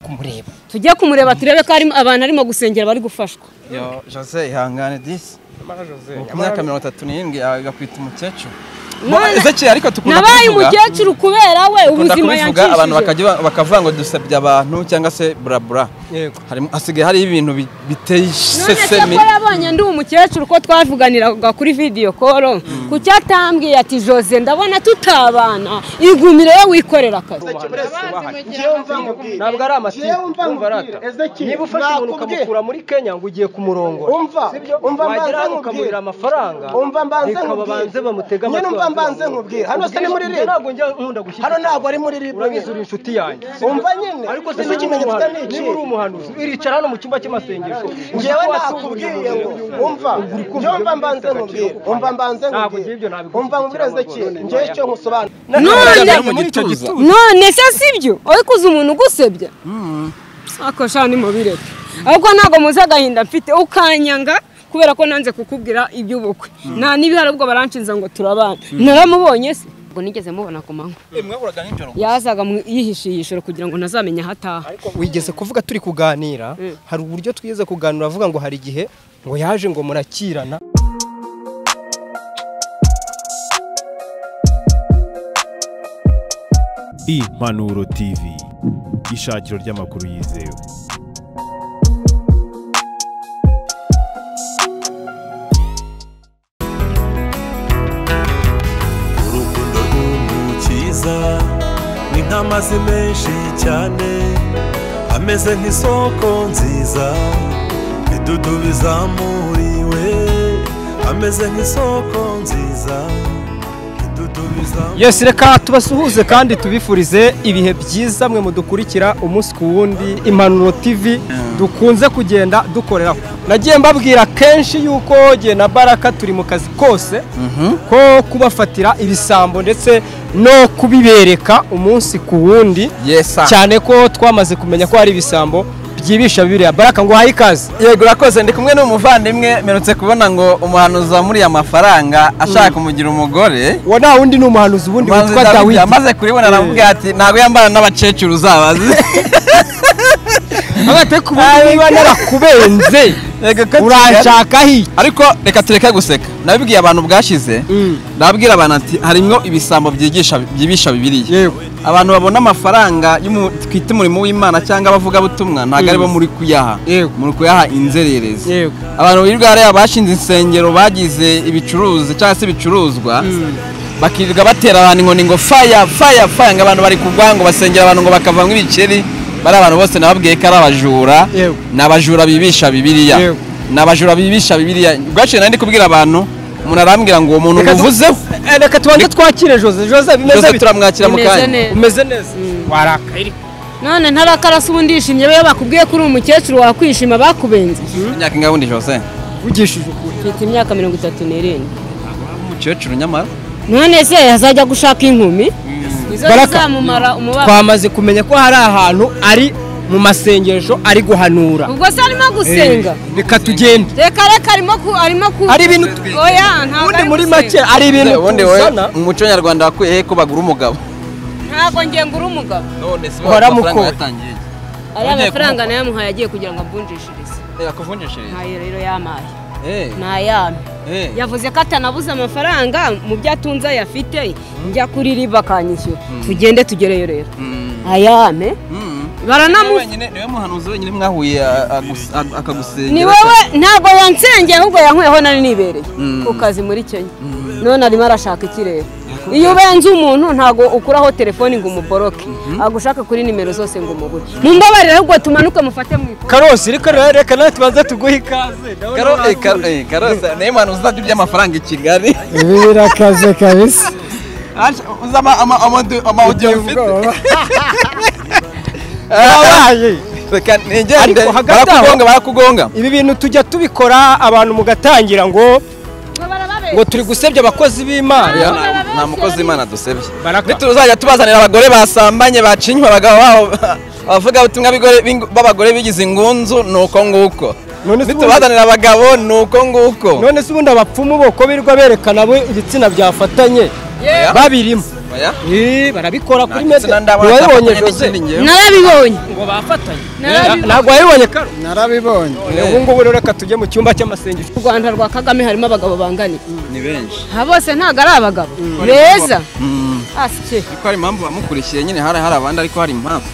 kumureba tujye kumureba turebe ko harimo abantu arimo gusengera bari gufashwa yo jose ihangane disi imyaka mirongo itatu n'irindwi agakwita umukecuru None- ezekiri ariko dukunda nabaye kubivuga umukecuru kubera we dukunda ubuzima kubivuga yancishije abantu bakajya bakavuga ngo dusabye abantu cyangwa se burabura yego Harimo- hasigaye hari ibintu bi- biteye none se isesemi ko yabonye ndi umukecuru ko twavuganiraga kuri vidiyo koro ku cyo atambwiye ati jose ndabona tutabana igumire we wikorera akazi ntabwo ari amatiku Jewe umva umva nkubwire, rata Ezekiel, niba ufashe umuntu nakubwiye. ukamukura muri kenya ngo ugiye kumurongora Umva, sibyo umva mbanze wagera hano nkubwire. ukamurira amafaranga Umva mbanze reka nkubwire. babanze bamutege Nyine amatwi umva mbanze bakamurongo. nkubwire. Hano si ni muri Ubwire, Libre. ntabwo njya nkunda gushyigikira hano ntabwo ari muri ribu urabizi uri inshuti yanjye umva nyine ariko se ese niba uri ikimenyetso ni umuhanuzi iki niba uri umuhanuzi iricara hano mu cyumba cy'amasengesho ngewe nakubwiye ngo umva ngewe mva mbanze nkubwire umva mbanze Ntabwo ugira ibyo nkubwire nabiguze. umva mubwire Ezekiel ngewe icyo nkusobanura none mu gituza none se sibyo uri kuza umuntu ugusebya ako shana ni mubireke ahubwo ntabwo muzi agahinda mfite ukanyanga kubera ko nanze kukubwira iby'ubukwe nta n'ibihari ubwo baranshinze ngo turabana naramubonye se ubwo nigeze mubona ku manywa mwaburaga nijoro yazaga mu- yihishiye ijoro kugira ngo ntazamenye aho ataha wigeze kuvuga turi kuganira hari uburyo twigeze kuganira avuga ngo hari igihe ngo yaje ngo murakirana impanuro tv ishakiro ry'amakuru yizewe urukundo rw'umukiza ni nk'amazi menshi cyane ameze nk'isoko nziza idudubi zamuriwe ameze nk'isoko nziza idudubi zamuriwe yesi reka tubasuhuze kandi tubifurize ibihe byiza mwe mudukurikira umunsi ku wundi impanuro tv dukunze kugenda dukoreraho nagiye mbabwira kenshi yuko jye na baraka turi mu kazi kose ko kubafatira ibisambo ndetse no kubibereka umunsi ku wundi yesa cyane ko twamaze kumenya ko hari ibisambo byibisha bibiriya baraka ngo uhaye ikaze yego urakoze ndi kumwe n'umuvandimwe mperutse kubona ngo umuhanuzi wamuriye amafaranga ashaka kumugira umugore uwo nta wundi ni umuhanuzi ubundi Umuhanuzi witwa Dawidi dawidi amaze kuribona aramubwira ati ntabwo yambara n'abakecuru uzabazi agate ku buryo niba narakubenze Yego, ko kigali. uranshakaho iki ariko reka tureke guseka nabibwiye abantu bwashize nabwira abantu ati harimo ibisambo byigisha byibisha bibiriya yewe abantu babona amafaranga y'umu- twita umurimo w'imana cyangwa abavugabutumwa ntabwo ari bo muri kuyaha Yego. muri kuyaha inzererezi Yego. abantu birirwa hariya bashinze insengero bagize ibicuruzi cyangwa se ibicuruzwa bakirirwa batera abantu inkoni ngo faya faya faya ngo abantu bari kugwa ngo basengera abantu ngo bakavamo ibikeri bari abantu bose nababwiye ko ari abajura Yego. ni abajura bibisha bibiriya Yego. ni abajura bibisha bibiriya bwaciye nari kubwira abantu umuntu arambwira ngo uwo muntu Reka tu- muvuzeho Eh, reka tubanze twakire jose jose bimeze byose bite turamwakira mu Bimeze kanya neza. umeze neza warakaye none ntarakara se ubundi yishimye iyo bakubwiye ko uri umukecuru wakwishima bakubenze imyaka ingahe ubundi jose uvugishije ukuri mfite imyaka mirongo itatu n'irindwi umukecuru nyamara none se azajya gushaka inkumi izo Baraka. zizamumara umubabaro twamaze kumenya ko hari ahantu ari mu masengesho ari guhanura ubwo se arimo gusenga Eh, reka tugende reka reka arimo ku arimo ku Ari ibintu- oya ntabwo ubundi ari muri gusenga. make ari ibintu ubundi wowe tuzana mu muco nyarwanda wakuye he ko bagura umugabo ntabwo ngenga uri umugabo none se Uhora muko. yatangiye ari Wongeye amafaranga kumuha. nayo amuhaye agiye kugira ngo amvunjishirize yakuvunjishiriza ntayo rero yamaye eh ntayame eh yavuze ko atanabuze amafaranga mu byo atunze ayafite njya kuri riba akanyishyura tugende tugereyo rero Mm. ayame Mm. baranamu wenyine niwe muhanuzi wenyine mwahuye a- agus- a- akagusengera ni wowe ntabwo yansengeye ahubwo yankweyeho nari nibereye Mm. ku kazi muri kenya none arimo arashaka ikirere iyo ubenze umuntu ntabwo ukuraho telefoni ngo umuboroke agushaka kuri nimero zose ngo umubure mumbabarire ahubwo tumanuke mufate mu ikora karosi reka rero reka nawe tubanze tuguhe ikaze ndabona Karo- eh, urakuye. karo- eh, karosa niwe muhanuzi uzajya urya amafaranga i kigali ibi birakaze kabisa uzi ama- ama- amadu- amawudiyo biteye ufite ubwoba Yabaye. reka nigende Ariko hagati aho- barakugonga barakugonga ibi bintu tujya tubikora abantu mugatangira ngo ngo turi gusebya abakozi Oya, b'imana nta- nta mukozi w'imana dusebye Baraka. nituzajya tubazanira abagore basambanye bacinywa abagabo babo abavuga ubutumwa b'abagore bigize ingunzu ni uko nguko None se ubundi- nitubazanira abagabo ni uko nguko none se ubundi abapfumu bo ko birirwa berekana bo ibitsina byafatanye babirimo oya Eh, barabikora kuri ndetse na mede ndabona ntiwabibonye atafatanya jose n'ikindi njyewe narabibonye ngo bafatanye Narabibonye. ntabwo wabibonye karo narabibonye ubu ngubu rero reka tujye mu cyumba cy'amasengesho mu rwanda rwa kagame harimo abagabo bangana ni benshi aha bose ntabwo ari abagabo beza asike ariko hari impamvu bamukurikiye nyine hari hari abandi ariko hari impamvu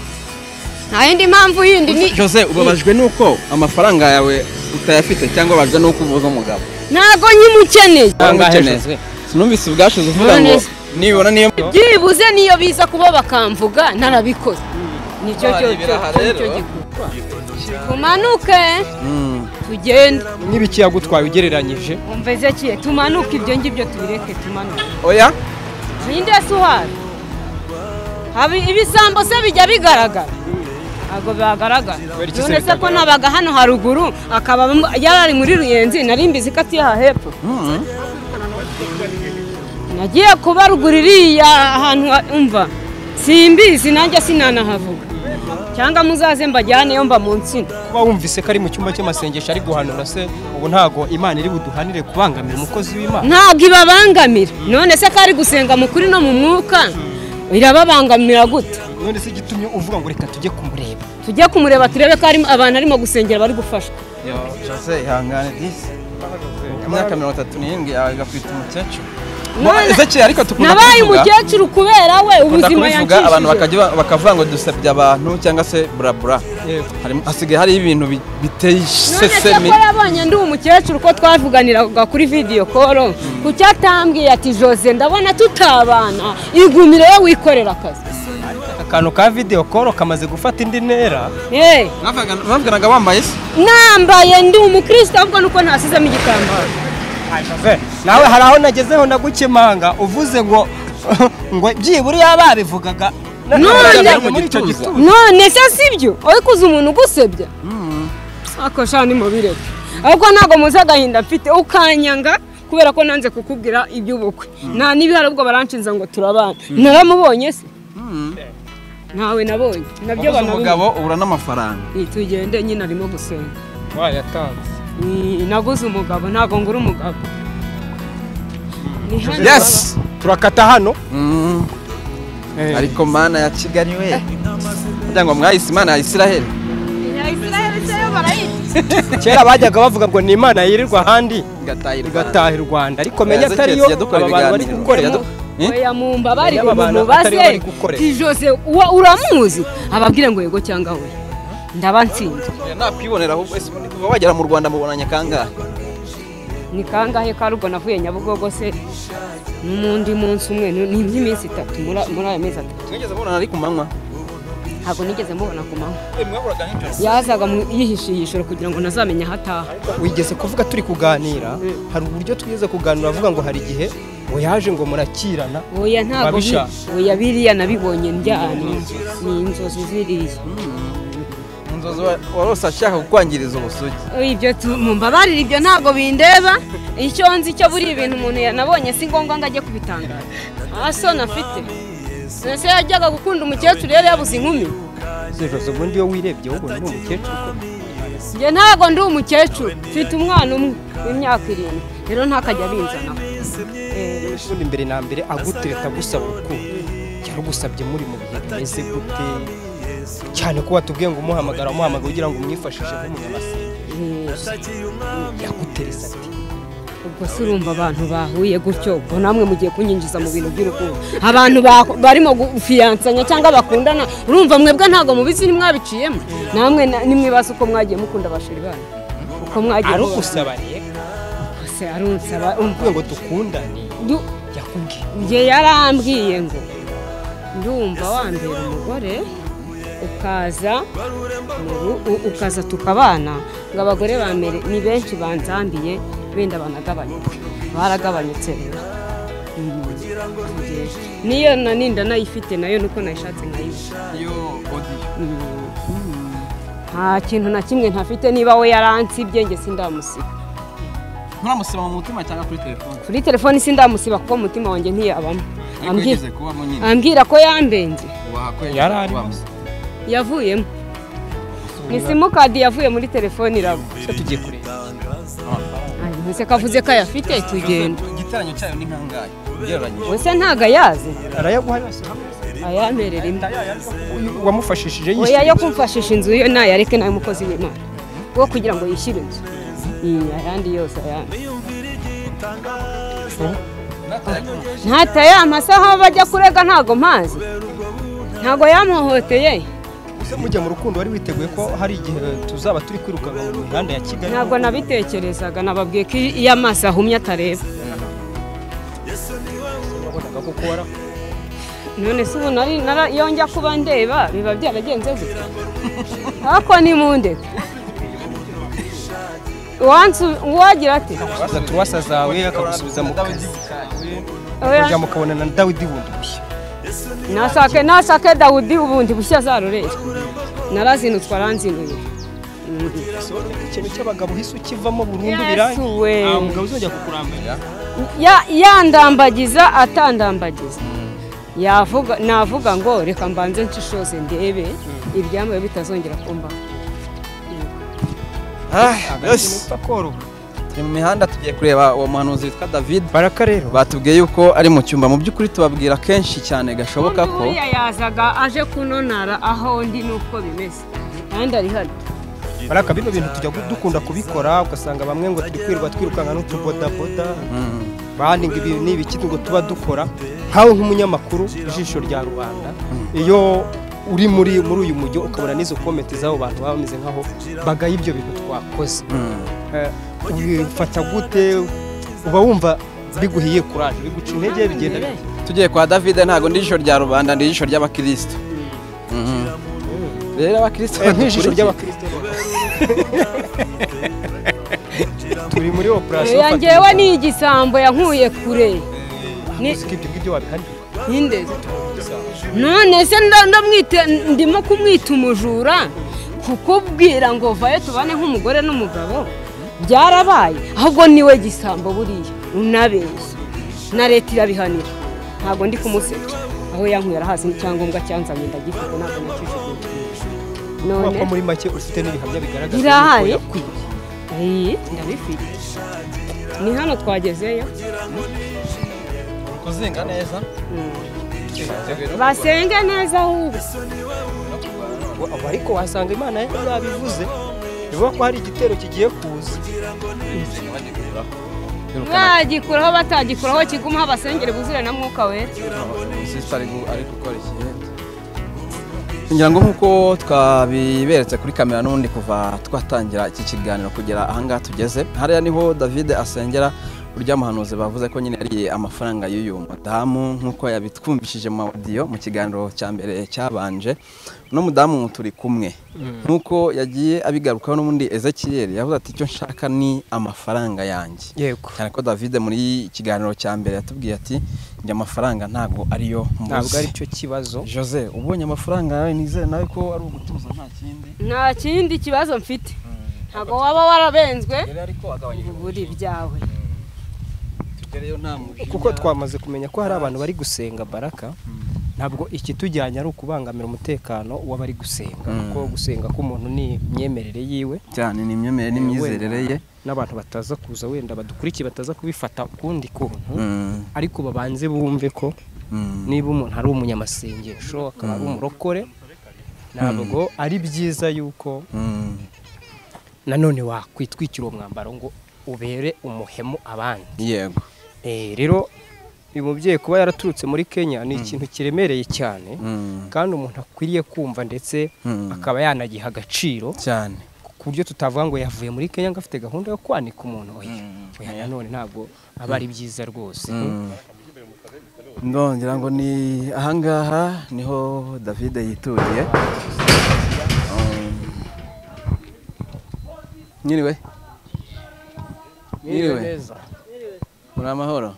nta yindi mpamvu yindi ni jose ubabajwe n'uko amafaranga yawe utayafite cyangwa ubabajwe n'uko uvuze umugabo ntabwo nyimukeneye ukeneye sinumvise ubwashize uvuga ngo None se. nibona niyo byibuze niyo biza kuba bakamvuga narabikoze nicyo Aha, cyo cyo ibiraha cyo- rero. cyo gikorwa tumanuke tugende n'ibiki yagutwaye ugereranyije umveze kiye tumanuke ibyo ngibyo tubireke tumanuke oya ninde se uhari haba ibisambo se bijya bigaragara ntabwo bihagaragara Kubera iki se none se ko bitagaragara? nabaga hano haruguru akaba mu- yarari muri ruyenzi nari mbizi ko atuye aha hepfo Mm. nagiye kubarugura iriya ahantu ha- umva simbizi nanjye sinanahavuga cyangwa muzaze mbajyaneyo mba mu nsina kuba wumvise ko ari mu cyumba cy'amasengesho ari guhanura se ubu ntago imana iri buduhanire kubangamira umukozi w'imana ntabwo ibabangamira none se ko ari gusenga mu kuri no mu mwuka irababangamira gute none se igitumye uvuga ngo reka tujye kumureba tujye kumureba turebe ko harimo abantu arimo gusengera bari gufashwa Yo, jose ihangane disi imyaka mirongo itatu n'irindwi yawe igakwita umukecuru None- ezekiel ariko dukunda nabaye kubivuga umukecuru kubera we dukunda ubuzima kubivuga abantu yancishije bakajya ba- bakavuga ngo dusebya abantu cyangwa se burabura Yego. Harimo- hasigaye hari ibintu bi- biteye none se isesemi ko yabonye ndi umukecuru ko twavuganiraga kuri vidiyo koro kuki atambwiye ati jose ndabona tutabana igumire we wikorera akazi akantu ka videwo koro kamaze gufata indi ntera Eh, Mwavugana- mwavuganaga wambaye isi nambaye ndi umukristo ahubwo nuko ntasizemo igitambaro Ve, nawe hari aho nagezeho ndagukemanga uvuze ngo ngo byibura iyo babivugaga None- muri icyo gituza none se sibyo uri kuza umuntu ugusebya ako shani mubireke ahubwo ntabwo muzi agahinda mfite ukanyanga kubera ko nanze kukubwira iby'ubukwe nta n'ibihari ubwo baranshinza ngo turabana naramubonye se ntawe nabonye nabyo ubuze banabonye umugabo ubura n'amafaranga tugende nyine arimo gusenga wayatanze Ih, naguze umugabo ntabwo ngura umugabo Ni hano baba. yes turakata hano Mm. ariko mana ya kigali we kugira ngo mwahise imana ya isiraheli kera bajyaga bavuga ngo ni imana yirirwa ahandi igatahirwa igataha i rwanda ariko menya atariyo aba bantu bari gukora oya mumbabarire Aba bantu atari bo mumubaze bari gukorera. ti jose uwa- uramuzi ababwire ngo yego cyangwa we ndaba ntsinze nakwibonera ahubwo ese kuva wagera mu rwanda mubonanye kangahe ni kangahe ka rugo navuye nyabugogo se n'undi munsi umwe ni ni iby'iminsi itatu muri muri aya mezi atatu mwigeze mubonana ari ku manywa ntabwo nigeze mubona ku manywa yazaga mu- yihishe ihishoro kugira ngo ntazamenya aho ataha wigeze kuvuga turi kuganira hari uburyo twigeze kuganira avuga ngo hari igihe ngo yaje ngo murakirana oya ntabwo bi- Babisha. oya biriya nabibonye njyana ni inzozi ziriya mu nzozi wa- warose ashaka kukwangiriza ubusugi ibyo tu- mumbabarire ibyo ntabwo bindeba icyo nzi cyo buri ibintu umuntu yanabonye si ngombwa ngo ajye kubitangaza nta so nafite ese yajyaga gukunda umukecuru yari yabuze inkumi zejoze ubundi iyo wirebye ubona ni umukecuru ukomeye. njye ntabwo ndi umukecuru mfite umwana umwe w'imyaka irindwi rero ntakajya abinzana ubundi mbere na mbere agutereta agusaba urukundo yarugusabye muri mu bihe bimeze gute cyane ko watubwiye ngo umuhamagara umuhamagara ugira ngo umwifashishe nk'umunyamasenga yagutereza ati ubwo se urumva abantu bahuye gutyo ubwo namwe mugiye kunyinjiza mu bintu by'urukundo abantu ba- barimo gufiyansanya cyangwa bakundana urumva mwebwe ntabwo mubizi nimwabiciyemo namwe na- nimwe bazi uko mwagiye mukunda bashiri banyu uko mwagiye mubana. arugusaba rero se arunsaba avuga ngo dukundane du- yakubwiye njye yarambwiye ngo ndumva wambera umugore ukaza mu- u- ukaza tukabana ngo abagore ba mbere ni benshi banzambiye benda banagabanyuke baragabanyutse rero Mm. niyo na ninda nayifite nayo nuko nayishatse nkayibona iyo odiyo nta kintu na kimwe ntafite niba we yaransibye njye sindamusiba nturamusiba mu mutima cyangwa kuri telefone kuri telefone sindamusiba kuko umutima wanjye ntiyabamo ariko Ambwi- yigeze kubamo nyine ambwira ko yambenze wahakwemera Yari arimo. yavuyemo ni simukadi yavuye muri telefone iraba se tugiye kureba ntese kavuze ko ayafite tugenda igitaranyo cyayo ni nkangahe ugereranyije wese ntago ayazi arayaguha yose ayamperera inda uyu wamufashishije oya yo yishyura kumfashisha inzu yo nayareke nawe umukozi w'imana wo kugira ngo yishyure inzu Mm, ayandi yose ayandi ntataya amasaha bajya kurega ntago mpazi ntago yamuhohoteye ese mujya mu rukundo wari witeguye ko hari igihe tuzaba turi kwirukanka mu mihanda ya kigali ntabwo nabitekerezaga nababwiye ko iyo amaso ahumye atareba wabonaga ko kuba wara- none se ubu nari nara- iyo njya kuba ndeba biba byaragenze gutya ariko ni mu ndeka uwagira ati waza turuwasa zawe akagusubiza mu kazi oya, mujya mukabonana na dawidi bundi bushya nasake nasake dawudi ubundi bushya zarurere narazinutswe aranzinuye ikintu cy'abagabo hise ukivamo burundu birangiye yesu we nta mugabo uzajya kukurambira Ya- yandambagiza atandambagiza yavuga navuga ngo reka mbanze nshishoze ndebe ibyambaye bitazongera kumbaho yose koroha turi mu mihanda tugiye kureba uwo muhanuzi witwa david baraka rero batubwiye yuko ari mu cyumba mu by'ukuri tubabwira kenshi cyane gashoboka ko Undi buriya yazaga aje kunonara aho ndi nuko bimeze kandi ari hano baraka bino bintu tujya dukunda kubikora ugasanga bamwe ngo turi kwirirwa twirukanka n'utubodaboda bandi ngo ibi ni ibiki ngo tuba dukora nkawe nk'umunyamakuru ijisho rya rubanda iyo uri muri muri uyu mujyi ukabona n'izo komenti z'abo bantu baba bameze nk'aho bagaye ibyo bintu twakoze Eh, ubifata gute uba wumva biguhiye kuraje biguca intege bigenda bite? tugiye kwa david ntabwo ndi ijisho rya rubanda ndi ijisho ry'abakirisitu Mhm. rero abakirisitu Eh, nk'ijisho badukurikiye- ry'abakristo turi muri operasiyo Oya, njyewe ni igisambo yankuye kure Ni- Gusa ibyo ngibyo wabihanirwa ntindeze none se nda- ndamwite ndimo kumwita umujura kukubwira ngo vayo tubane nk'umugore n'umugabo byarabaye ahubwo niwe gisambo buriya unabeshya na leta irabihanira ntabwo ndi kumusebya aho yankuye arahazi n'icyangombwa cyanzanye ndagifite ntabwo nakijugunye kubera none ko muri make ufite n'ibihamya bigaragaza Birahari. yuko yakwiye. Ayi, ndabifite ni hano twagezeyo kuzinga neza basenge neza ahubwo Wa- wa- ariko wasanga imana yabivuze bivuga ko hari igitero kigiye kuza bagikuraho batagikuraho kigumaho abasengere buzure na mwuka wera umusisita ari gu- ari gukora ikiyenda ngira ngo nk'uko twabiberetse kuri kamera n'ubundi kuva twatangira iki kiganiro kugera ahangaha tugeze hariya niho david asengera urya muhanuzi bavuze ko nyine yariye amafaranga y'uyu mudamu nk'uko yabitwumvishije mu madiyo mu kiganiro cya mbere cyabanje uno mudamu turi kumwe nk'uko yagiye abigarukaho n'ubundi ezekiyeri yavuze ati icyo nshaka ni amafaranga yanjye yego cyane ko David muri ikiganiro cya mbere yatubwiye ati njye amafaranga ntabwo ariyo ntabwo ari mbuze cyo kibazo Jose ubonye amafaranga yawe nizere nawe ko ari ugutuza nta kindi nta kindi kibazo mfite ntabwo waba warabenzwe rero ariko agabanyije buri byawe tugereyo nta mujinya kuko twamaze kumenya ko hari abantu bari gusenga baraka ntabwo ikitujyanye ari ukubangamira umutekano w'abari gusenga Mm. kuko gusenga k'umuntu ni imyemerere yiwe cyane ni imyemerere n'imyizerere ye n'abantu bataza kuza wenda badukurikiye bataza kubifata ukundi kuntu Mm, ariko babanze bumve ko mm. niba umuntu ari umunyamasengesho akaba ari umurokore ntabwo ari byiza yuko Mm, nanone wakwitwikira uwo mwambaro ngo ubere umuhemu abandi yego Eh, rero uyu mubyeyi kuba yaraturutse muri kenya ni ikintu kiremereye cyane Mm, kandi umuntu akwiriye kumva ndetse Mm. akaba yanagiha agaciro cyane ku buryo tutavuga ngo yavuye muri kenya ngo afite gahunda yo kwanika umuntu oya oya nanone ntabwo aba ari byiza rwose ndongera ngo ni ahangaha niho David yituriye Um, Mwiriwe Mwiriwe neza muri amahoro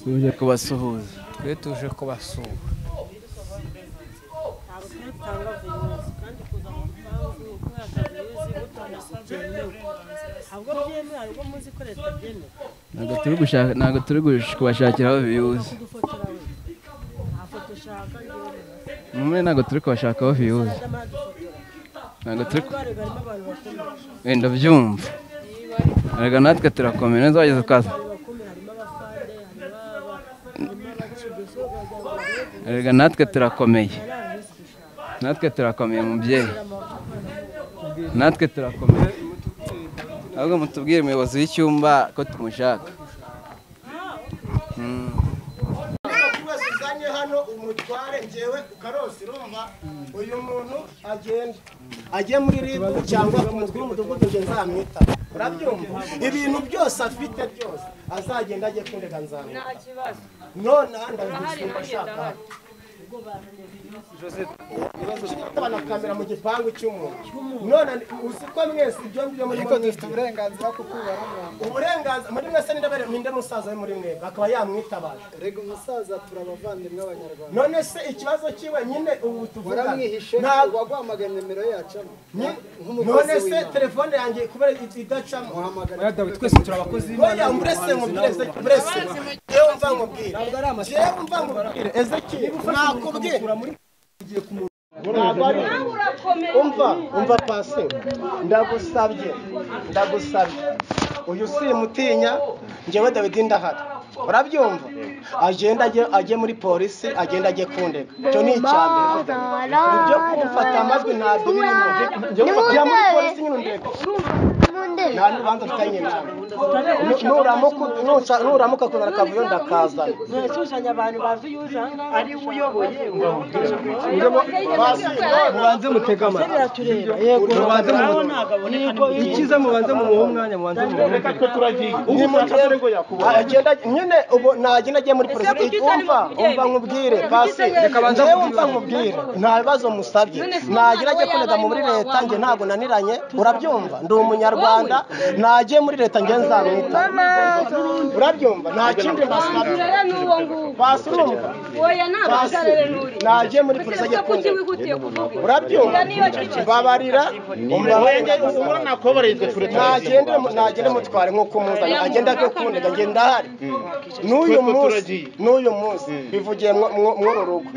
tuje kubasuhuza twe tuje kubasura ntabwo turi gushaka ntabwo turi gush- kubashakira aho viyuzi muri ntabwo turi kubashaka aho viyuzi ntabwo turi ku- wenda byumva reka natwe turakomera ntizageze twaza reka natwe turakomeye natwe turakomeye mubyeyi natwe turakomeye ahubwo mutubwire umuyobozi w'icyumba ko tumushaka Umuntu wese uzanye hano umutware njyewe ukarose urumva uyu muntu agenda ajye muri ribu cyangwa ku mutwe w'umudugudu njye nzamwita urabyumva ibintu byose afite byose azagenda ajye kundega nzamwita nonaha ndabigusumba ushaka bana kamera mu gipangu cy'umuntu none uzi ko mwese ibyo ngibyo muri dufite uburenganzira bwo kubaramura uburenganzira muri mwese n'indabere ninde musaza we muri mwebwe akaba yamwitabaje rega umusaza turi abavandimwe abanyarwanda none se ikibazo cyiwe nyine ubu tuvuga waramwihishe ntabwo waguhamagaye nimero yacamo none se telefone yanjye kubera idacamo oya dawidi twese turi abakozi oya murese mubwire murese yewe mva nkubwire yewe mva nkubwire ezekiri nakubwire ntabwo ari umva umva pasi ndagusabye ndagusabye uyu simutinya njyewe dawidi ndahari urabyumva agenda ajye ajye muri polisi agenda ajye kundega icyo ni icyambere ibyo kumfata amajwi ntabwo birimo jya muri polisi nyine undega nta n'urubanza mfitanye nawe Nu- nuramuka nuca- nuramuka kuzana akavuyo ndakazana ntashushanya abantu bazi yuza ari we uyoboye mubanze mutega amatwi tureba yego mubanze nawe mu ntabwo aboneka icyiza mubanze mu muhe umwanya mubanze mu muhe agenda nyine ubu nagenda agiye muri polisi umva umva nkubwire pasi yewe umva nkubwire nta bibazo musabye nagera ajye kunega muri leta njye ntabwo naniranye urabyumva ndi umunyarwanda nagiye muri leta njye nzamwita urabyumva nta kindi mbasabye n'uwo nguwo pasi urumva oya ntabwo uzarere n'uri nagiye muri polisi ajye kuki kundega wihutiye kuvuga urabyumva babarira ntagende ntagende mutware nk'uko umuzanye agenda ajya kundega njye ndahari n'uyu munsi n'uyu munsi bivugiye mwo- mwo- mw'uru rugo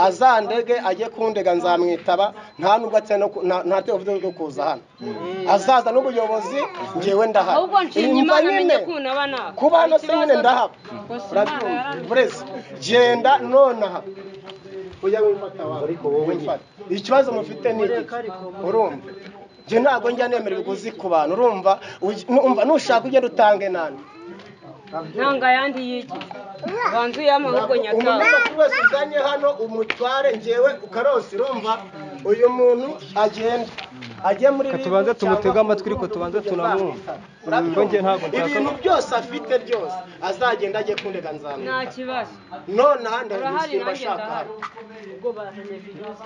azandege ajye kundega nzamwitaba nta nubwo atse no ku- nta- nta tevuze ryo kuza hano azaza n'ubuyobozi njyewe ndahari ahubwo nshimye Imva imana nyine amenye kunaba nawe kuba hano se nyine ndahaba urabyumva burezi genda nonaha ujya wifata wawe ariko wowe wifata ikibazo mufite ni iki urumva njye ntabwo njya nemera ibiguzi ku bantu urumva Uj- numva nushaka ugenda utange nande ntanga ayandi yiki banza uyama ahubwo nyatawe umuntu wese uzanye hano umutware njyewe ukarose urumva uyu muntu agenda ajye muri Reka libu tubanze cyangwa tumutege amatwi, ku ariko tubanze mudugudu tunamwumva. Urabyumva? Ngo njye ntabwo nshaka- ibintu byose afite byose azagenda ajye kundega nzamwita nta kibazo none ahandi Urahari hari nanjye ashaka ndahari. hano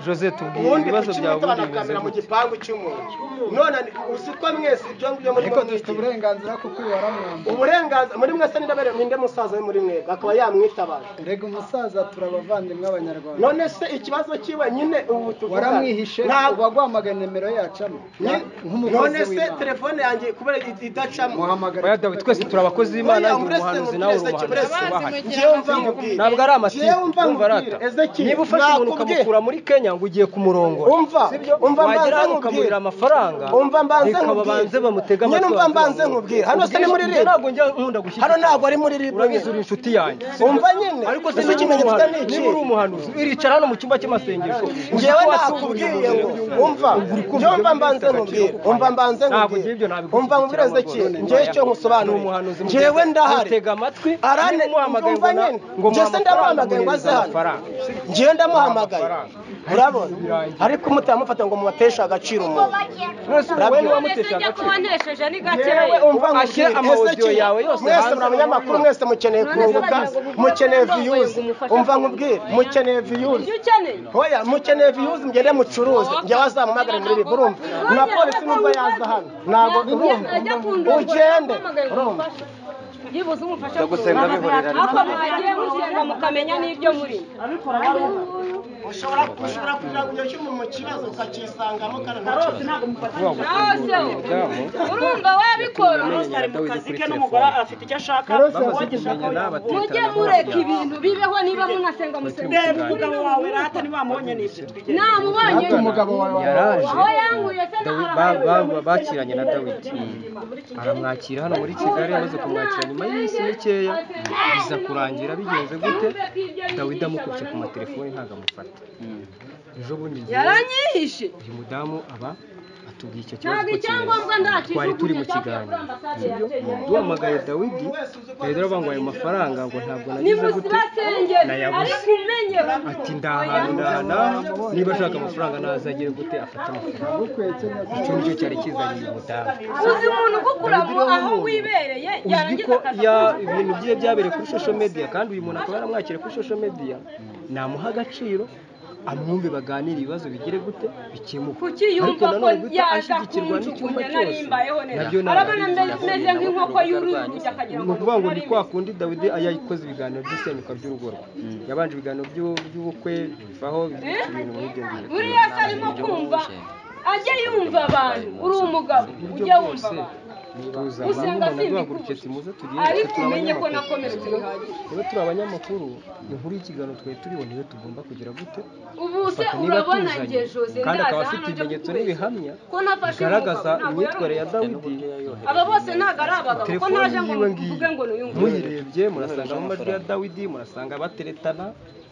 jose tubwire ubundi ibibazo kuki byawe mwitaba ubundi na bimeze kamera mu gute gipangu cy'umuntu none ni- uzi ko mwese ibyo ngibyo muri ariko dufite uburenganzira bwo kubaramura uburenganzira muri mwese n'indabere mwinde musaza we muri mwebwe akaba yamwitabaje rega umusaza turi abavandimwe abanyarwanda none se ikibazo cyiwe nyine ubu tuvuga waramwihishe ntabwo waguhamagaye nimero yacamo none nk'umukozi se w'imana telefone yanjye kubera idacamo oya muhamagara dawidi twese turi abakozi b'imana Oya, ndi umurese umuhanuzi mu nawe uri burezi, umuhanuzi burezi. tubahane njyewe mva nkubwire ntabwo ari amatiku Njyewe mva umva nkubwire arata Ezekiel, niba ufashe umuntu nakubwiye. ukamukura muri kenya ngo ugiye ku murongo umva umva wagera mbanze hano ukamurira nkubwire amafaranga umva mbanze reka babanze nkubwire bamutege amatwi nyine umva babanze mbanze bamwumve. nkubwire hano se ni muri Ubwishyu- ribu ntabwo njya nkunda gushyira hano ntabwo ari muri ribu urabizi uri inshuti yanjye umva nyine ariko se uzi niba uri ikimenyetso cya ni iki umuhanuzi niba uri umuhanuzi iricara hano mu cyumba cy'amasengesho njyewe nakubwiye ngo umva njyewe mbanze nkubwire umva mbanze Ntabwo ugira ibyo nkubwire nabiguze umva nkubwire cyangwa ezeki ngo njyewe icyo Ni nkusobanurira umuhanuzi mugezi. njyewe ndahari Ntutege amatwi arane niba umuhamagaye umva ngo na- nyine ngo njye se muha ndamuhamagaye ngo aze amafaranga, hano amafaranga. njyewe ndamuhamagaye urabona ariko umutamufata ngo mubateshe agaciro umuntu mwese Urabona? umubonye wamutesha Ese njya agaciro kuba ntesheje ni yewe gakeya umva Ashyira nkubwire, ama ese audio ki- yawe yose mwese hanze muri abanyamakuru mwese mukeneye kunguka mukeneye views umva nkubwire mukeneye views ibyo ukeneye hoya mukeneye views ngende mucuruze njyewe azamuhamagare muri ribu urumva na polisi nubwo yaza hano ntabwo urumva ajya kundongora ugende ampamagaye ngo urumva umfashe. yibuze umufasha Zo gusenga bihorera ariko mwagiye musenga mukamenya n'ibyo muri ushobora ushobora kugira ngo ujye mu kibazo ukacyisangamo kandi Rose ntakibazo ntabwo mufata naze urumva wabikora Rose ari mu kazi ke n'umugore afite icyo ashaka wagishaka mujye mureka ibintu bibeho niba munasenga musenga reba umugabo wawe rata ntiwamubonye n'ibyo twigeze namubonye Hato umugabo wawe yaraje aho yanguye se Dawi- n'aho ba- arabaye. ba- bakiranye na dawidi aramwakira hano muri kigali amaze kumwakira nyuma y'iminsi mikeya biza kurangira bigenze gute dawidi amukubye ku matelefoni ntabwo amufata ejo bundi ngewe, yaranyihishe uyu mudamu aba atubwiye icyo kibazo ntabwo ko icyangombwa kibazo twari turi mu ndakijugunye kiganiro cyavuye duhamagaye dawidi dawidi aravuga ngo ayo mafaranga ngo ntabwo nagize gute nimusibasengere Nayabuze. ariko umenye ati ndahantu ndahanaha niba ashaka amafaranga nazagire gute afate amafaranga icyo ngicyo cyari kizanye uyu mudamu uzi umuntu ugukura Dawidi rero aho nkunda. wibereye uzwi yarangiza ko akaza ya kuguha ibintu bye byabereye kuri social media kandi uyu muntu akaba yaramwakiriye kuri social media namuha agaciro amwumve baganire ibibazo bigire gute bikemuke kuki Ariko yumva ko nanone guhita yaza ashyigikirwa n'icyumba kunjugunya cyose narimbayeho nabyo neza ni arabona agahinda. mbe- meze nk'inkoko y'uruzi akagira ni ngo ukuvuga ngo ni kwa kundi dawidi yakoze ibiganiro by'isenyuka by'urugo rwe yabanje ibiganiro by'u- by'ubukwe bivaho ibintu nk'ibyo ngibyo buriya se arimo kumva ajye yumva abantu uri umugabo ujye wumva abantu tuza Usenga abantu simbi duhagurukije kubuza. timuze tugiye ariko turi umenye ko abanyamakuru. nakomeretse bihagije niba turi abanyamakuru inkuru y'ikiganiro twari turiho niyo tugomba kugira gute ubu se Fata niba urabona tuzanye. igihe jose kandi ndaza akaba afite hano nje kukubeshya ibimenyetso n'ibihamya ko nafashe bigaragaza umugabo, ntabwo imyitwarire ya yari dawidi umugabo. aba bose ntabwo ari abagabo ko telefoni naje ngo yiwe muvuge ngo ngiyi nuyunguruye muyirebye murasangamo amajwi ya dawidi murasanga bateretana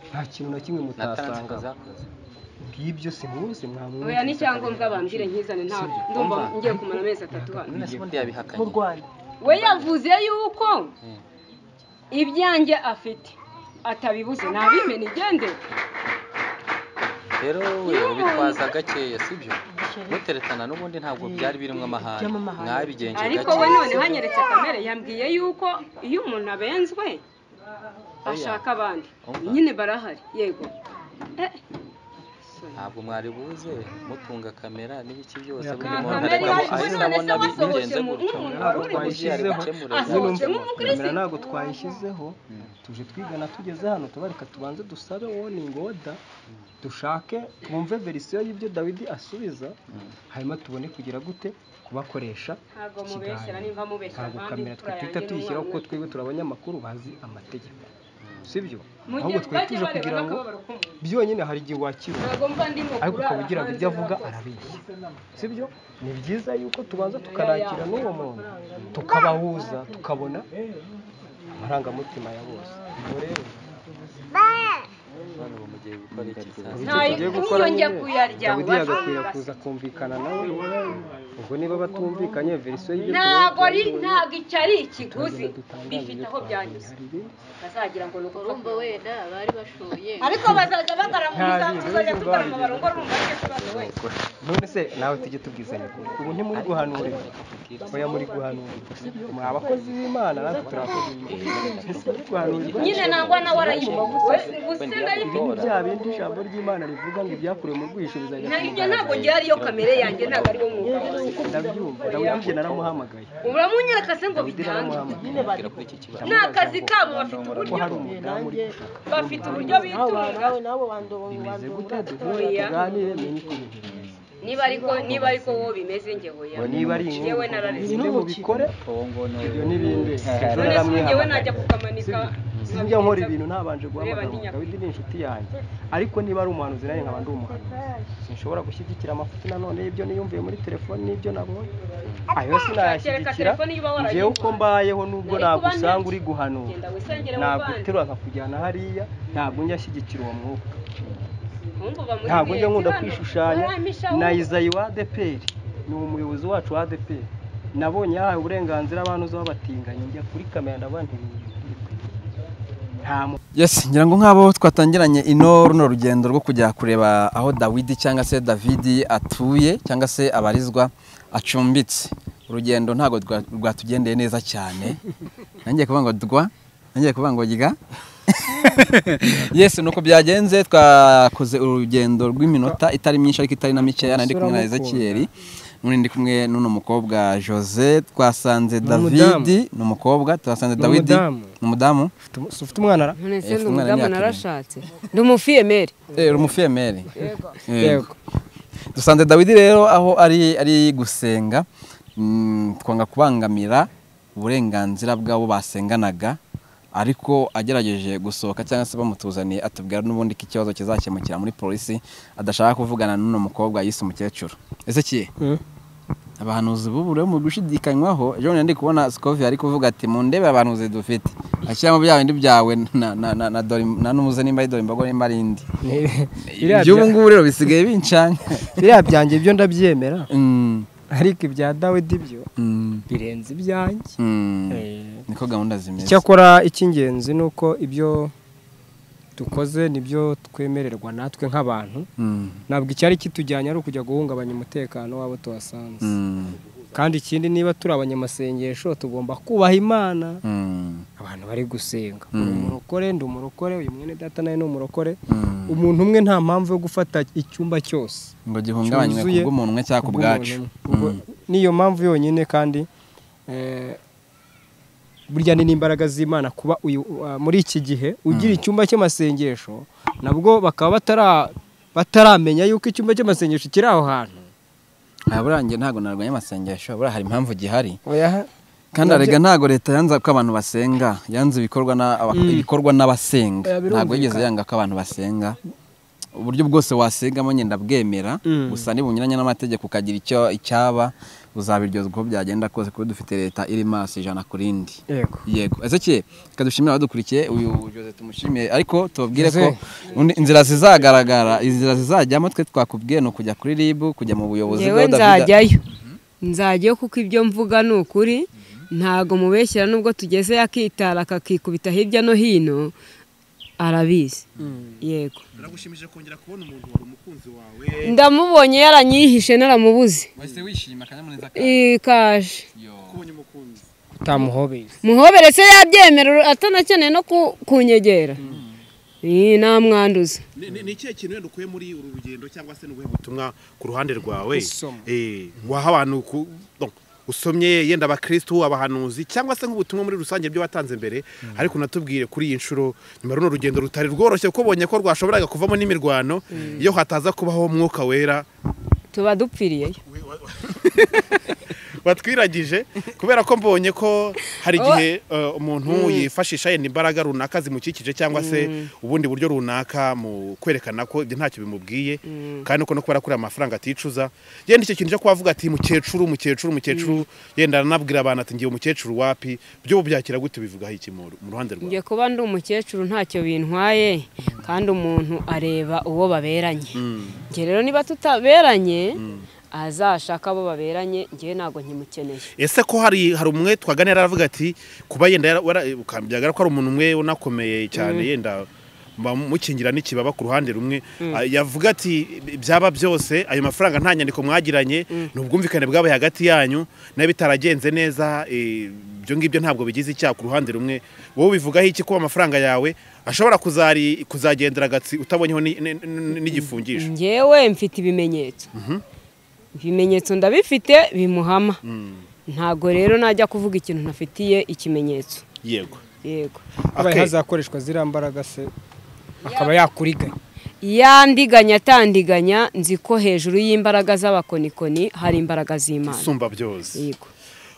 nta kintu na kimwe mutasanga ngibyo simwuzi mwamwumva oya n'icyangombwa bambwire nkizane nta ndumva ngiye kumara amezi atatu hano mu rwanda we yavuze yuko ibyanjye afite atabibuze nabimena igende rero we ubitwaza gakeya sibyo muteretana n'ubundi ntabwo byari birimo amahane Iby'amahane. mwabigenje ariko we gake none hanyeretse kamere yambwiye yuko iyo umuntu abenzwe ashaka abandi Umva. nyine barahari yego Eh, ntabwo mwari buze mutunga kamera n'ibiki byose Ya, buri nta muntu kamere arekamo yaje none ahita se abona wasohotse bigenze mu gutyo nk'umuntu ntabwo waruri Yari twayishyizeho gukemura Asohotse ibintu. mu mukristo. kamera ntabwo twayishyizeho tuje twigana tugeze hano tubareka tubanze dusabe warning order dushake twumve verisiyo y'ibyo dawidi asubiza hanyuma tubone kugira gute kubakoresha ntabwo mubeshyera ikiganiro nimba mubeshyera ntabwo abandi kamera imfura twahita yanjye tuyishyiraho kuko n'umwana twebwe turi abanyamakuru bazi amategeko sibyo Mu gihe ahubwo twari bajya tuje bareba kugira ngo n'akababaro k'umuntu. byonyine hari igihe wakira ntabwo mba ndimo ariko ukaba kurara ugira ngo ibyo hanze avuga nta kosa. arabeshya sibyo ni byiza yuko tubanza tukarakira n'uwo muntu tukabahuza tukabona amarangamutima ya bose ubwo rero Bano mugiye gukora iki saa muri sita? icyo tugiye gukora Ntayonge nyine, kuyarya, dawidi ubasha yagakwira kubibasa. kuza kumvikana nawe ubwo niba batumvikanye verisiyo y'ibyo ntabwo ari tubonye, ntabwo icyo ari ikiguzi tuzagira dutangaze bifite ibyo aho twabonye. byanyuze Hari ibindi- bazagira ngo ni ukurumba wenda bari bashoye ariko bazajya bagaramuriza tuzajya tugarama barongwa rumva icyo kibazo we none se nawe tujye tubwizanya ukuri. ubu ntimuri guhanurira oya muri guhanurira sibyo muri abakozi b'imana natwe turi abakozi b'imana ntimuri guhanurirwa nyine nangwa nawe arayibona we gusenga ibi ariko ni bya bindi ijambo ry'imana rivuga ngo ibyakurewe mu bwihisho bizajya Na- ku ibyo mugaragaro. ntabwo ryari iyo kamere yanjye ntabwo ari wo mwuga ndabyumva dawidi njye naramuhamagaye uramunyereka se ngo dawidi bitange naramuhamagaye Bagera kuri iki kibazo ni akazi kabo bafite ko uburyo hari umudamu uri bafite uburyo nawe bitunga nawe nawe wandoboye bimeze gute wandoboye duhure Oya. tuganire menye uko ibintu bimeze niba ariko niba ariko wowe bimeze njye hoya ngo niba ari Njyewe inkungu narareze. bimwe mubikore ibyo n'ibindi none ejo se njyewe najya naramwihamagaye kukamanika sinjya nkora ibintu ntabanje Ureba ndi guhamagara nyakuri. dawidi ni inshuti yanjye ariko niba ari umuhanuzi nanjye nkaba ndi umuhanuzi sinshobora gushyigikira amafuti nanone y'ibyo niyumviye muri telefone n'ibyo nabonye ayo Kereka sinayashyigikira telefone iyo uba warayivuye. ngewe uko mbayeho nubwo Nari kuba nagusanga ntacyo. uri guhanura Genda wisengere mu ntabwo bandi. uterura nkakujyana hariya ntabwo njya ashyigikira uwo mwuka Ahubwo uba muri ntabwo njya mugenzi nkunda hano. kwishushanya Warampisha na wowe. izayi wa adeperi ni umuyobozi wacu wa adeperi nabonye yahawe uburenganzira abantu uzi batinganya njya kuri kamera ndabona nta muntu yes ngira ngo nk'abo twatangiranye ino runo rugendo rwo kujya kureba aho dawidi cyangwa se davidi atuye cyangwa se abarizwa acumbitse urugendo ntabwo rwa- rwatugendeye neza cyane nangiye kuvuga ngo dwa nangiye kuvuga ngo rya yes nuko byagenze twakoze urugendo rw'iminota itari myinshi ariko itari na mikeya nari kumwe na ezekiyeri nk'ubu ndi kumwe n'uno mukobwa jose twasanze Ni david umudamu. ni umukobwa twasanze Ni dawidi umudamu. ni umudamu ufite umwana ra nonese Eh, ndi ufite umwana umudamu w'imyaka narashatse ndi umufiyemeri Eh, uri umufiyemeri Yego. Yego. Yego. dusanze dawidi rero aho ari ari gusenga mm, twanga kubangamira uburenganzira bw'abo basenganaga ariko agerageje gusohoka cyangwa se bamutuzaniye atubwira n'ubundi ko ikibazo kizakemukira muri polisi adashaka kuvugana n'uno mukobwa yise umukecuru ese kiye abahanuzi b'ubu rero mu gushidikanywaho ejo bundi ndi kubona sikovi ari kuvuga ati mu ndebe abahanuzi dufite ashyiramo bya bindi byawe na- na- na- na dore- na n'umuze nimba ari dore imbogo nimba ari indi iby'ubu ngubu rero bisigaye bincanye biriya byanjye byo ndabyemera ariko ibya dawidi byo birenze ibyanjye niko gahunda zimeze icyakora icy'ingenzi ni uko ibyo dukoze nibyo twemererwa natwe nk'abantu Mm. ntabwo icyari kitujyanye ari ukujya guhungabanya umutekano w'abo tuhasanze Mm. kandi ikindi niba turi abanyamasengesho tugomba kubaha imana Mm. abantu bari gusenga Mm. uri umurokore ndi umurokore uyu mwene data nawe ni umurokore umuntu umwe nta mpamvu yo gufata icyumba cyose Ngo gihungabanywe cyuzuye kubw'umuntu umwe cyangwa kubwacu. kubw'umuntu umwe. Ubwo Mm. niyo mpamvu yonyine kandi eh, burya ni n'imbaraga z'imana kuba uyu- uh, muri iki gihe ugira icyumba cy'amasengesho nabwo bakaba batara- bataramenya yuko icyumba cy'amasengesho kiri aho hantu aha buriya njye ntabwo narwanya amasengesho buriya hari impamvu gihari Oya. kandi Nabyo- arega ntabwo leta yanze ko abantu basenga yanze ibikorwa na- aba- Mm. ibikorwa n'abasenga Oya, birumvikana. ntabwo yigeze yanga ko abantu basenga uburyo bwose wasengamo ngenda bwemera Mm. gusa nibunyuranye n'amategeko ukagira icyo icyaba uzabiryozwa uko byagenda kose kuko dufite leta iri maso ijana ku rindi Yego. yego ezekiye reka dushimire abadukurikiye uyu jose tumushimiye ariko tubabwire ko Jose. undi- inzira zizagaragara inzira zizajyamo twe twakubwiye ni ukujya kuri rib kujya mu buyobozi ngewe bwa Davida- nzajyayo nzajyayo kuko ibyo mvuga ni ukuri ntago mubeshyira nubwo tugeze yakitara akakikubita hirya no hino arabizi yego biragushimije kongera kubona umuntu wari umukunzi wawe ndamubonye yaranyihishe naramubuze wahise wishima akanyamuneza ikaje kubonye umukunzi utamuhobeye muhobere se yabyemera atanakeneye no ku- kunyegera Ih, namwanduza Ni- ni- ni ikihe kintu wenda ukuye muri uru rugendo cyangwa se ni ubuhe butumwa ku ruhande rwawe Isomo. Eh, waha abantu ku- no, usomye yenda abakirisitu abahanuzi cyangwa se nk'ubutumwa muri rusange byo watanze mbere ariko unatubwire kuri iyi nshuro nyuma runo rugendo rutari rworoshye kuko ubonye ko rwashoboraga kuvamo n'imirwano iyo hataza kubaho umwuka wera tuba dupfiriyeyo watwiragije kubera ko mbonye ko hari Oh. igihe eh, umuntu Mm. yifashisha yenda imbaraga runaka zimukikije cyangwa se Mm. ubundi buryo runaka mu kwerekana ko ibyo ntacyo bimubwiye kandi uko no kubera kuriya amafaranga aticuza yenda icyo kintu cyo kubavuga ati mukecuru mukecuru mukecuru yenda aranabwira abantu ati ngiye umukecuru wapi byo byakira gute bivugaho iki mu mu ruhande rwawe njye kuba ndi umukecuru ntacyo bintwaye kandi umuntu areba uwo baberanye njye rero niba tutaberanye azashaka abo baberanye njye ntabwo nkimukeneye ese ko hari hari umwe twaganira aravuga ati kuba yenda yara- wara- ukabyagara ko ari umuntu umwe unakomeye cyane Mm. yenda bamukingira n'ikibaba ku ruhande rumwe Mm. Ah, yavuga ati byaba byose ayo mafaranga nta nyandiko mwagiranye ni ubwumvikane bwabaye hagati yanyu nayo bitaragenze neza eh, ibyo ngibyo ntabwo bigize icyaha ku ruhande rumwe wowe ubivugaho iki kuba amafaranga yawe ashobora kuzari kuzagendera agatsi utabonyeho ni- ni- ni- n'igifungisho njyewe mfite ibimenyetso ibimenyetso ndabifite bimuhama ntabwo rero najya kuvuga ikintu ntafitiye ikimenyetso yego yego abaye hazakoreshwa ziriya mbaraga se akaba yakuriganya yandiganya atandiganya nzi ko hejuru y'imbaraga z'abakonikoni hari imbaraga z'imana isumba byose yego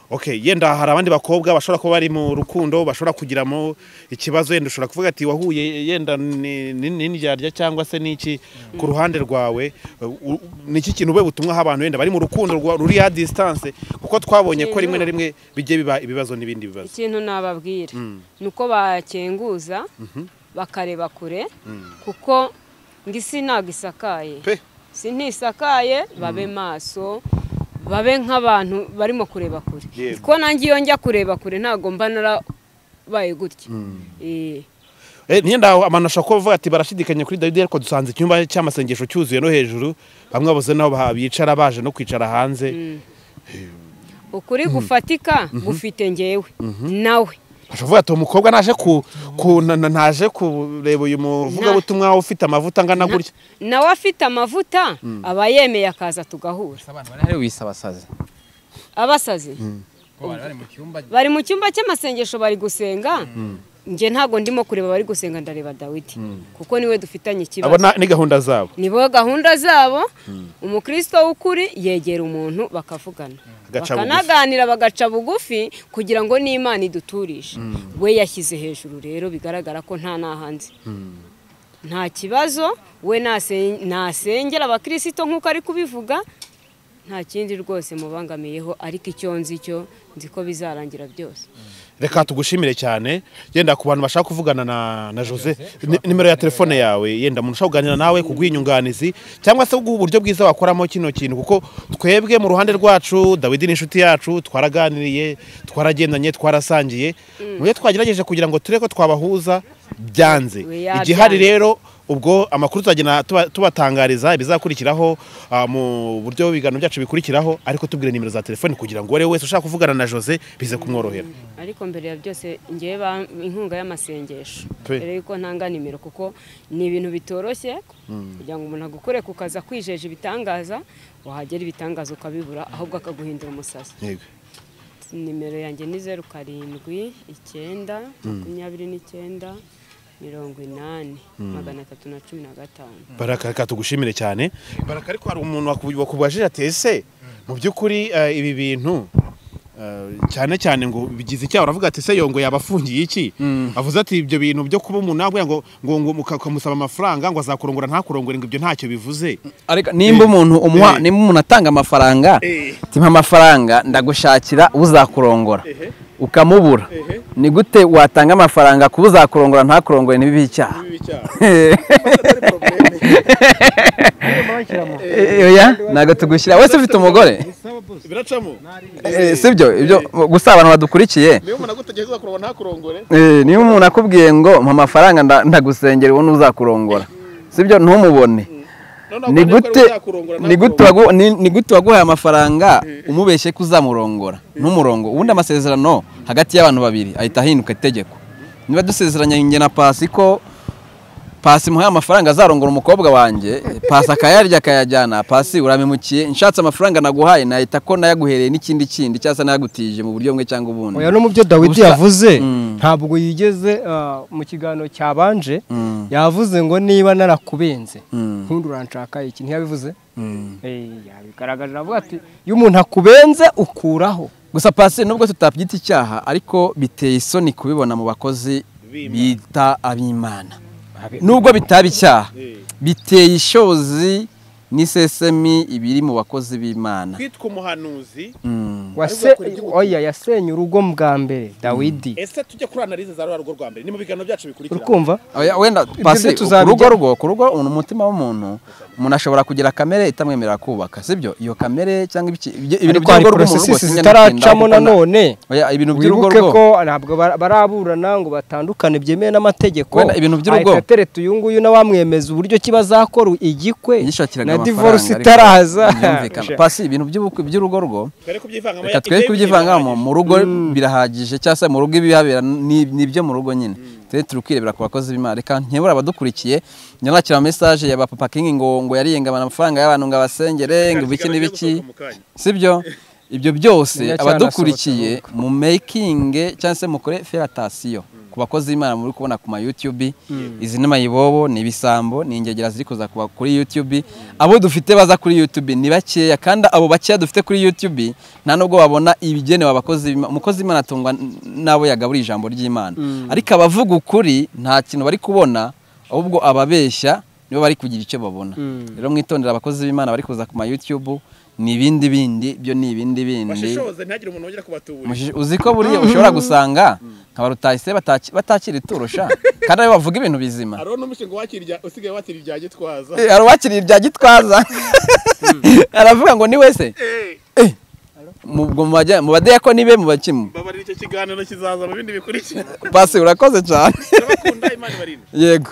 okay yenda hari abandi bakobwa bashobora kuba bari mu rukundo bashobora kugiramo ikibazo yenda ushobora kuvuga ati wahuye yenda ni- ni- n'indyarya cyangwa se n'iki ku ruhande rwawe u- ni iki kintu ube butumwaho abantu yenda bari mu rukundo rwa- ruri ya distance kuko twabonye ko rimwe na rimwe bijye biba ibibazo n'ibindi bibazo ikintu nababwira Mm. ni uko bakenguza Mhm. bakareba kure Mm. kuko ngo isi ntabwo isakaye si ntisakaye babe maso babe nk'abantu barimo kureba kure Yego. ko nanjye iyo njya kureba kure ntabwo mba narabaye gutya Eh, Eh, Niyo aho amano ashobora kuba avuga ati barashidikanya kuri dawidi ariko dusanze icyumba cy'amasengesho cyuzuye no hejuru bamwe babuze n'aho ba- bicara baje no kwicara hanze ukuri gufatika gufite ngewe nawe ashobora ati umukobwa naje ku ku- na- na- naje kureba uyu muvugabutumwa ufite amavuta angana gutya nawe afite amavuta aba yemeye akaza tugahura Hari wisabasaza. abasazi bari mu cyumba cy'amasengesho bari gusenga njye ntabwo ndimo kureba bari gusenga ndareba dawidi kuko niwe dufitanye abo ikibazo na- ni gahunda zabo nibo gahunda zabo umukristo w'ukuri yegera umuntu bakavugana Agaca bugufi. bakanaganira bagaca bugufi kugira ngo n'imana iduturishe we yashyize hejuru rero bigaragara ko nta n'ahanze nta kibazo we nase- nasengera abakirisito nk'uko ari kubivuga nta kindi rwose mubangamiyeho ariko icyo nzi cyo nzi ko bizarangira byose reka tugushimire cyane yenda ku bantu bashaka kuvugana na na jose ni- nimero ya telefone yawe yenda umuntu ushaka kuganira nawe kuguha inyunganizi cyangwa se kuguha uburyo bwiza wakoramo kino kintu kuko twebwe mu ruhande rwacu dawidi ni inshuti yacu twaraganiriye twaragendanye twarasangiye mu byo twagerageje kugira ngo turebe ko twabahuza byanze We yabyanze. igihari rero ubwo amakuru tuzagenda tuba- tubatangariza ibizakurikiraho ah, mu buryo ibiganiro byacu bikurikiraho ariko tubwire nimero za telefone kugira ngo uwo wese ushaka kuvugana na jose bize kumworohera ariko mbere ya byose ngewe ba- inkunga y'amasengesho Pe. mbere yuko ntanga nimero kuko ni ibintu bitoroshye kugira ngo umuntu agukore kukaza kwijeje ibitangaza wahagera ibitangaza ukabibura ahubwo akaguhindura umusazi Yego. nimero yanjye ni zeru karindwi icyenda Mm. makumyabiri n'icyenda mirongo inani Mm. magana atatu na cumi na gatanu baraka reka tugushimire cyane baraka ariko hari umuntu wakubu- wakubajije ati ese mu by'ukuri eh, ibi bintu eh, cyane cyane ngo bigize icyaha uravuga ati ese yongo yaba afungiye iki avuze ati ibyo bintu byo kuba umuntu yaguye ngo ngo ngo muka- ukamusaba amafaranga ngo azakurongora ntakurongore ngo ibyo ntacyo bivuze ariko nimba umuntu umuha nimba umuntu atanga amafaranga timpa amafaranga ndagushakira uzakurongora ukamubura ni gute watanga amafaranga ku uzakurongora ntakurongore ntibibe icyaha Eh, oya ntabwo tugushyira wese ufite umugore biracamo Eh, sibyo ibyo gusa abantu badukurikiye niba umuntu agutegeka uzakurongora ntakurongore Eh, niba umuntu akubwiye ngo mpa amafaranga nda- ndagusengera ubone uzakurongora sibyo ntumubone ni gute ni gute wagu- ni- ni gute waguhaye amafaranga umubeshye ko uzamurongora ntumurongo ubundi amasezerano hagati y'abantu babiri ahita ahinduka itegeko niba dusezeranye njye na pasi ko pasi muhaye amafaranga azarongora umukobwa wanjye pasi akayarya akayajyana pasi urabimukiye nshatse amafaranga naguhaye nahita ko nayaguhereye n'ikindi kindi cyangwa se nayagutije mu buryo bumwe cyangwa ubundi Oya no mu byo Dawidi Ubusa- yavuze Mm. ntabwo yigeze ah, mu kiganiro cyabanje yavuze ngo niba narakubenze Mm. nkundi uranshaka iki ntiyabivuze Mm. Eh, yabigaragaje avuga ati iyo umuntu akubenze ukuraho gusa pasi nubwo tutabyita icyaha ariko biteye isoni kubibona mu bakozi bita ab'imana nubwo bitaba icyaha biteye ishozi n'isesemi ibiri mu bakozi b'imana kwitwa umuhanuzi Mm. Wase- oya yasenye urugo bwa mbere dawidi ese tujye kuri analize za rwa rugo rwa mbere ni mu biganiro byacu bikurikira Urukumva? Oya, wenda Ibyo pasi byo ku rugo tuzabijya- rwo ku rugo ni umutima w'umuntu umuntu ashobora kugira kamere itamwemerera kubaka sibyo iyo kamere cyangwa ibiki- ibyo- ibintu ariko hari by'urugo rw'umuntu porosesi rwose nyine zitaracamo ndakunda. nanone Oya, ibintu by'urugo wibuke rwo ko ntabwo bara- baraburana ngo batandukane byemewe n'amategeko Wenda ibintu by'urugo. ahita atereta uyu nguyu n'abamwemeza uburyo ki bazakora igikwe yishakiraga na amafaranga, divorce ariko itaraza ntibyumvikana. pasi ibintu by'ubukwe by'urugo rwo Twere kubyivangamo reka ya- twere ibyo kubyivangamo mu rugo birahagije cyangwa se mu rugo ibihabera ni ni ibyo mu rugo nyine twe turi kwirebera ku bakozi b'imana reka nkebura abadukurikiye nyanakira mesaje ya papa kingi ngo ngo yariyengabana amafaranga y'abantu ngo abasengere ngo ibiki n'ibiki sibyo ibyo byose Niyo abadukurikiye mu making cyangwa se mukore feratasiyo ku bakozi b'imana muri kubona ku ma YouTube izi ni mayibobo ni ibisambo ni ingegera ziri kuza kuba kuri YouTube abo dufite baza kuri YouTube ni bakeya kandi abo bakeya dufite kuri YouTube nta nubwo babona ibigenewe abakozi b'Imana- umukozi w'imana atungwa n- n'abo yagaburiye ijambo ry'imana Mm. ariko abavuga ukuri nta kintu bari kubona ahubwo ababeshya nibo bari kugira icyo babona Mm. rero mwitondera abakozi b'imana bari kuza ku ma YouTube ni ibindi bindi byo ni ibindi bindi bashishoze ntihagire umuntu wongera kubatubura Mushi- uzi ko buriya ushobora gusanga nka barutayise bataki- batakira iturusha kandi aribo bavuga ibintu bizima hariho n'umushinga wakira ibya- usigaye wakira ibya gitwaza Eh, hari uwakiriye ibya gitwaza aravuga ngo ni wese Eh, mu ubwo mu bajya- mu badiyakoni be mu bakimu babarira icyo kiganiro kizaza mu bindi bikurikira pasi urakoze cyane yego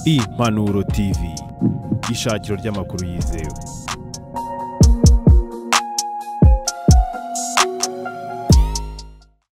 impanuro tv ishakiro ry'amakuru yizewe